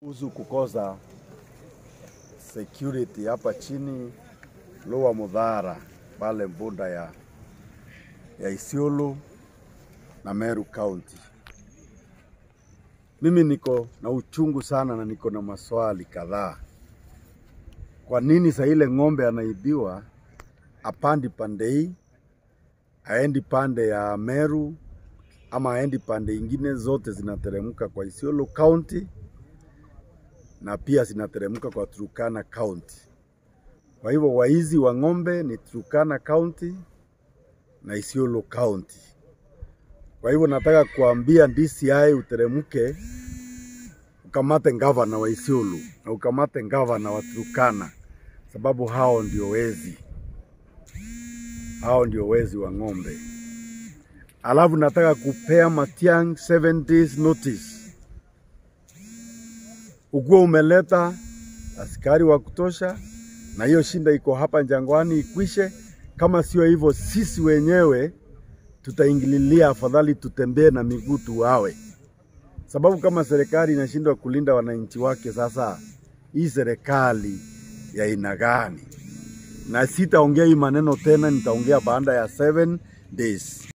Kuhusu kukosa security hapa chini Lower Mudhara pale Mbunda ya, ya Isiolo na Meru County. Mimi niko na uchungu sana na niko na maswali kadhaa. Kwa nini saa ile ng'ombe anaibiwa apandi pande hii aendi pande ya Meru ama aendi pande ingine, zote zinateremka kwa Isiolo County na pia zinateremka kwa Turkana County. Kwa hivyo waizi wa ng'ombe ni Turkana County na Isiolo County. Kwa hivyo nataka kuambia DCI uteremke ukamate gavana wa Isiolo na ukamate gavana wa Turkana, sababu hao ndio wezi, hao ndio wezi wa ng'ombe. Alafu nataka kupea Matiang'i 7 days notice ukuwa umeleta askari wa kutosha, na hiyo shinda iko hapa Jangwani ikwishe. Kama sio hivyo, sisi wenyewe tutaingililia, afadhali tutembee na miguu tuwawe, sababu kama serikali inashindwa kulinda wananchi wake, sasa hii serikali ya aina gani? Na sitaongea hii maneno tena, nitaongea baada ya 7 days.